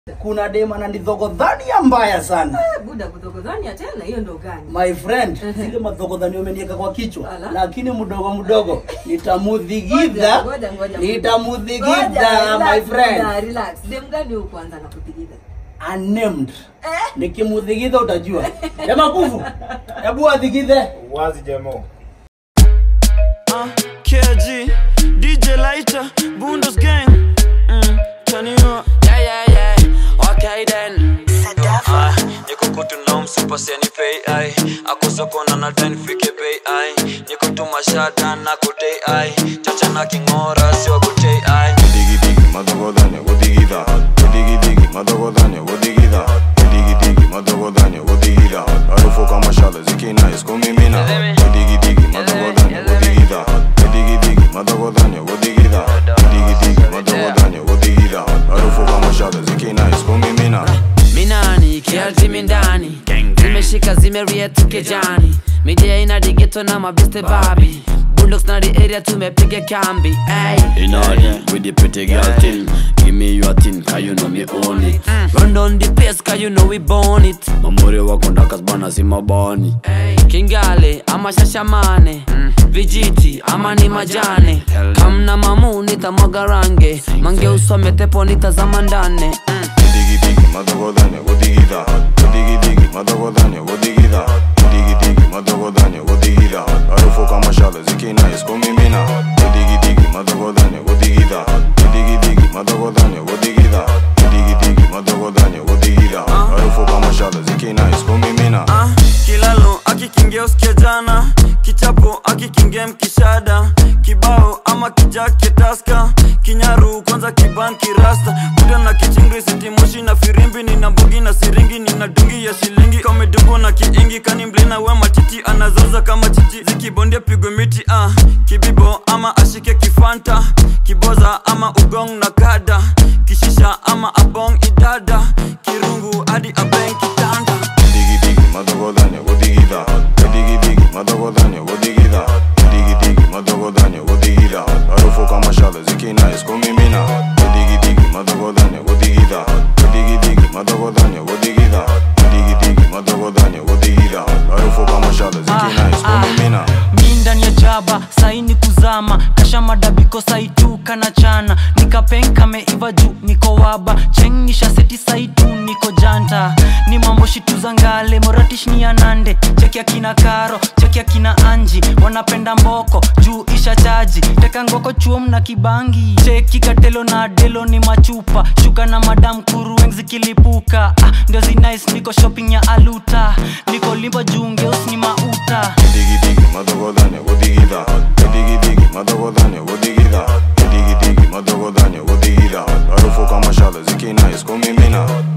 kuna dem ananidhogodhania mbaya sana Eh, buda kudhogodhania tena hiyo ndo gani my friend Mhm. zile madhogodhani umenieka kwa kichwa Ala. lakini mdogo mdogo nitamudhigidha Ngoja, ngoja, ngoja. nitamudhigidha Ngoja, my relax, friend buda, relax. dem gani huyu kwanza nakuthigidha unnamed eh? nikimudhigidha utajua ema kuvu hebu adhigidhe wazi jemo Uh, KG, DJ Lighter, Bundos Gang. Mm, turn you up. Yeah, yeah, yeah. Okay then. Ah, niko kutu na msupa seni pay ai akosoko na na ten fike pay ai niko tu mashada na kutei ai chacha na kingora sio kutei ai Digi digi madogodanya godigida Digi digi madogodanya godigida Digi digi madogodanya godigida Harufu kama shale zikina iskumimina Digi digi madogodanya godigida Digi digi madogodanya godigida Digi digi madogodanya godigida Harufu kama shale zikina iskumimina minani kialtimi ndani zimeshika zimeriet kejani midia ina digeto na mabiste babi bulldogs na the area tumepiga kambi ay. In order with the pretty girl thing Give me your thing, cause you know me own it run on the pace cause you know we born it Mamuri wako ndakas bana si mabani kingale ama shashamane vijiti ama ni majane kamna mamu nitamwaga range mange usome tepo nitazama ndane Digi digi madogodanya godigida Digi digi madogodanya godigida Digi digi madogodanya godigida Harufu kama shale zikina iskumimina Digi digi madogodanya godigida Digi digi madogodanya godigida Digi digi madogodanya godigida Harufu kama shale zikina iskumimina Ah, kilalo akikingia usikia jana kichapo akikingia mkishada kibao ama kijake taska kinyaru kwanza kiban kirasta kuda na kichingri sitimoshi na firimbi nina mbugi na siringi nina dungi ya shilingi kamedungwa na kiingi kani mlina we matiti anazoza kama chichi zikibondia pigwe miti ah, kibibo ama ashike kifanta kiboza ama ugong na kada kishisha ama abong idada kirungu hadi abeng kitanda Digi digi madogodanya godigida Digi digi madogodanya godigida Digi digi madogodanya godigida Harufu kama shale zikina iskumimina Digi digi madogodanya godigida Digi digi madogodanya godigida Digi digi madogodanya godigida Harufu kama shale zikina iskumimina mi ndani ya jaba saini kuzama kasha madabiko saituka na chana nikapenka meiva juu niko waba chengisha seti saitu niko janta ni mambo shitu za ngale moratish ni ya nande cheki akina karo cheki akina anji wanapenda mboko juu isha chaji teka ngoko chuom na kibangi cheki katelo na delo ni machupa shuka na madam kuru weng zikilipuka ah, ndio zinais niko shopping ya aluta niko limbo juu ngeus ni mauta Digi digi madogodanya godigida Digi digi madogodanya godigida Digi digi madogodanya godigida Harufu kama shale zikina iskumimina